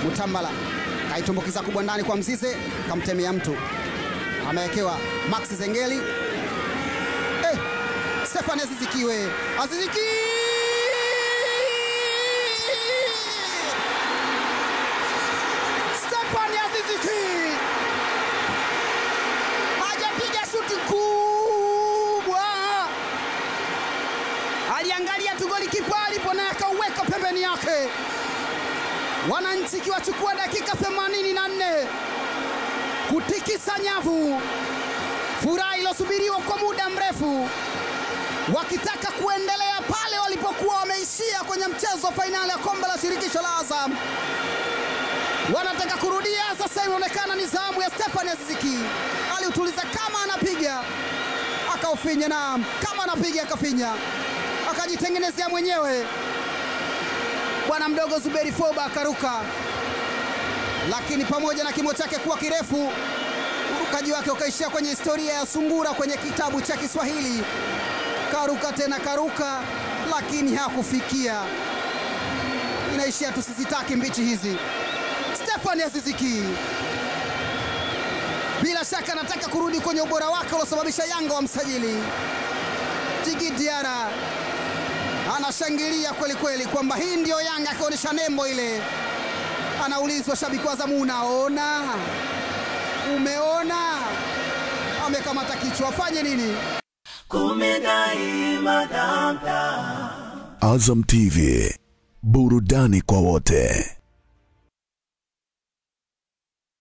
Mutambala kaitumbukiza kubwa ndani kwa Mzize, kamtemea mtu, amewekewa Max Zengeli. Eh, Stefan Azizikiwe, Aziziki Stefan Aziziki hajapiga shuti kubwa, aliangalia tu goli kipa alipo naye akauweka pembeni yake. Wananchi ikiwachukua dakika 84 kutikisa nyavu, furaha iliyosubiriwa kwa muda mrefu, wakitaka kuendelea pale walipokuwa wameishia kwenye mchezo wa fainali ya kombe la shirikisho la Azam wanataka kurudia sasa. Inaonekana ni zamu ya Stefan Aziziki, aliutuliza kama anapiga akaufinya, na kama anapiga akafinya, akajitengenezea mwenyewe. Bwana mdogo Zuberi Foba akaruka, lakini pamoja na kimo chake kuwa kirefu, urukaji wake ukaishia kwenye historia ya sungura kwenye kitabu cha Kiswahili. Karuka tena karuka, lakini hakufikia. Inaishia tu, sisitaki mbichi hizi. Stefan Aziziki bila shaka anataka kurudi kwenye ubora wake uliosababisha Yanga wa msajili. Jigi Diara anashangilia kweli kweli kwamba hii ndiyo Yanga, akionyesha nembo ile. Anaulizwa shabiki wa Azamu, unaona, umeona? Amekamata kichwa, afanye nini? Azam TV, burudani kwa wote.